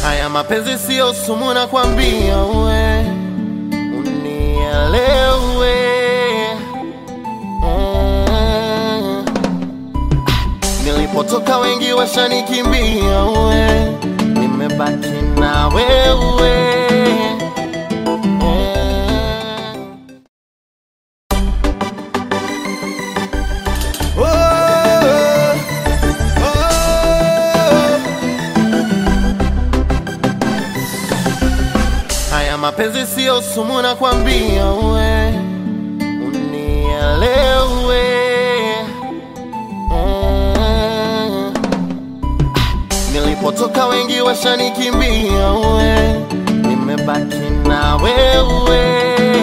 Haya mapenzi sio sumu, nakwambia we unielewe. Mm. Nilipotoka wengi washanikimbia, we nimebaki na wewe. Mm. Haya mapenzi sio sumu, nakwambia we unielewe. Mm. Nilipotoka wengi washanikimbia, we nimebaki na wewe.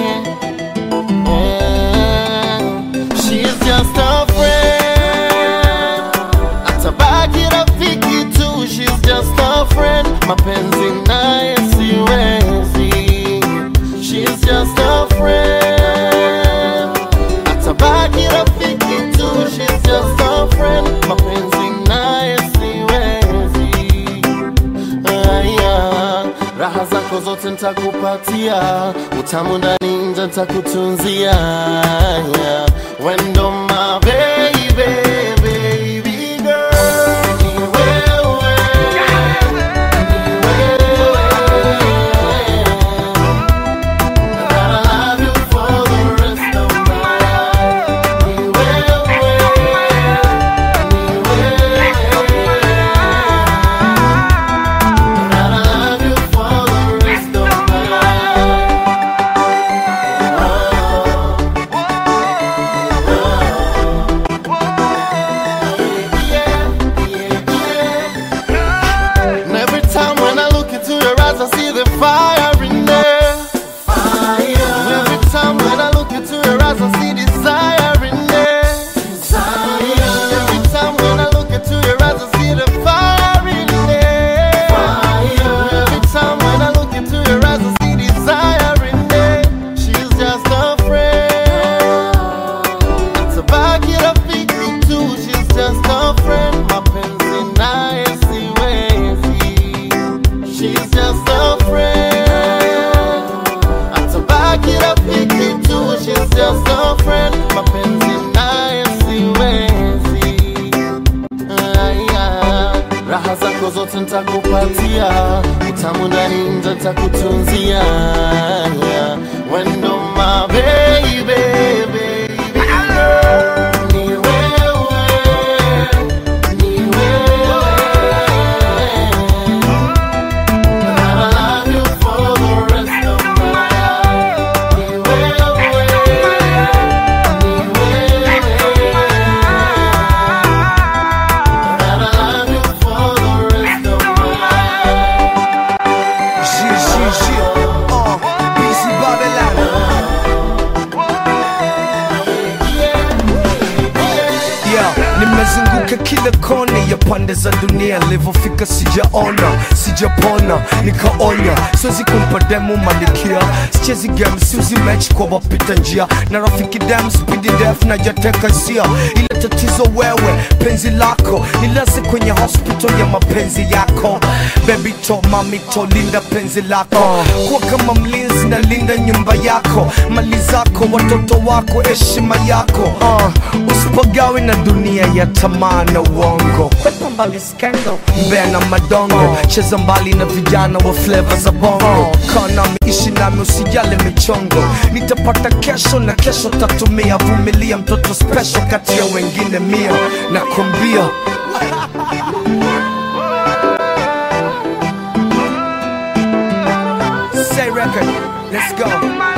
Mm. She's just a friend, atabaki rafiki tu. She's just a friend, mapenzi naye siwezi. She's just a friend, atabaki rafiki tu. She's just a friend, mapenzi naye siwezi. Aya, raha zako zote ntakupatia, utamu ndani nje ntakutunzia. Aya, Wendo my baby, baby girl, ni wewe, ni wewe. And I love you for the rest of my life. Ni wewe, ni wewe. And I love you for the rest of my life. And every time when I look into your eyes, I see the fire in there. And every time when I look into your eyes, I see desire in there. And every time when I look into your eyes, I see the fire in there. And every time when I look into your eyes, I see desire in there. She's just a friend. Tabaki rafiki tu, she's just a friend. Mapenzi naye siwezi. She's just a friend. Atabaki rafiki tu, she's just a friend. Mapenzi naye siwezi. Aya, raha zako zote ntakupatia, utamu ndani nje ntakutunzia. Aya, Wendo my baby, baby girl. Ni wewe, ni wewe. And I love you for the rest of my life. Ni wewe, ni wewe. And I love you for the rest of my life. Shit, shit, shit. Uh, BC Babylon. Yeah, nimezunguka kila kona ya pande za dunia, nilivyofika sijaona, sijapona, nikaonya, siwezi kumpa demu malikia, sichezi game, siuzi match kwa wapita njia, na rafiki dem speedy def na jateka hisia, ila tatizo wewe, penzi lako nilaze kwenye hospital ya mapenzi yako, baby to mami to linda penzi lako, kuwa kama mlinzi na linda nyumba yako, mali zako, watoto wako, heshima yako, uh, usipagawe na dunia ya tamaa na uongo, kwepa mbali skendo, mbea na madongo, cheza mbali na vijana wa flavor za bongo, kaa nami, ishi nami, usijale michongo, nitapata kesho na kesho tatumia, vumilia mtoto special kati ya wengine mia, nakwambia Say record, let's go.